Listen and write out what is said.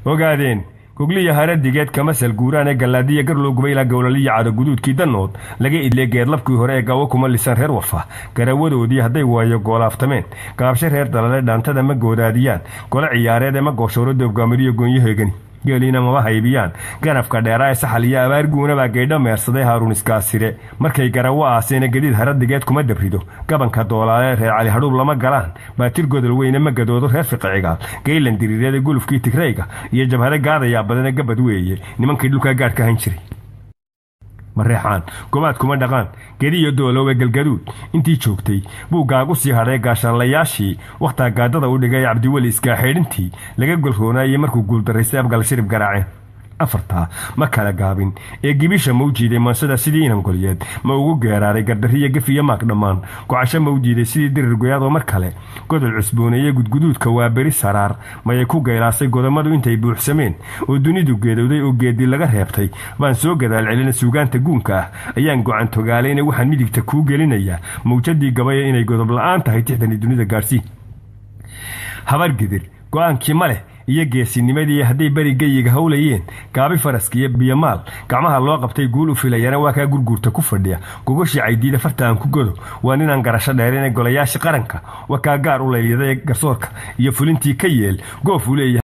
ogaadeen gogliya haradigeed kamasal guuraan ee gallaadiya garlow gubayla gowlaliya cadaguduudkii dannood laga idlee geedlabkii hore ee gawo kuma lisan reer warfa garawadoodii hadday waayo goolaaftameen gaabsho reer dalale dhaantada ma goodaadiyaan gole ciyaareed ee ma gooshooro doobgaamiriyo goonyahoegani geeliina mama haybiyaan ganafka dheeraa ee saxal iyo abaarguunabaa gaydho meersaday haaruun iskaasire markay garawo aaseena gadiid haradigeed kuma dabrido gabanka doolaalee reer cali hadhuub lama galaan baatir godol weyne ma gadoodo reer fiqicigaal geylan diriireeda gulufkii tigrayga iyo jabhado gaadayaa badane gabad weeye nimankii dhulkaa gaadhka han jiray mareexaan gobaad kuma dhaqaan gediyo doolowe galgaduud intii joogtay buu gaagu sii hadhay gaashaanlayaashii wakhtaa gaadada u dhigay cabdiweli iskaaxeedhintii laga golroonaayey markuu guuldaraystay abgal shirib garaaceen afartaa ma kala gaabin ee gibisha ma u jiiday maansada sidii inangolyeed ma ugu geeraaray gardariya gef iyo maag dhammaan gocasho ma u jiiday sidii dirir goyaadoo mar kale godol cusbooneeye gudguduudka waa beri saraar mayay ku geylaasay godammadu intay buuxsameen oo dunidu geedowday oo geedii laga reebtay baan soo gadaal celina suugaanta guunka ah ayaan gocan togaalayna waxaan midigta kuu gelinayaa mawjadii gabaya inay godob la'aan tahay tixdani dunida gaadhsii habargidir go'aankii ma leh iyo geesinimadii hadday beri geyiga howlayeen gaabi faraska iyo biyomaal gacmaha loo qabtay guul u filayana waa kaa gurguurta ku fadhiya gogoshii caydiida farta aan ku godo waa ninaan garasho dheerine golayaasha qaranka waa kaa gaar u laylyaday garsoorka iyo fulintii ka yeel goof uu leeyahay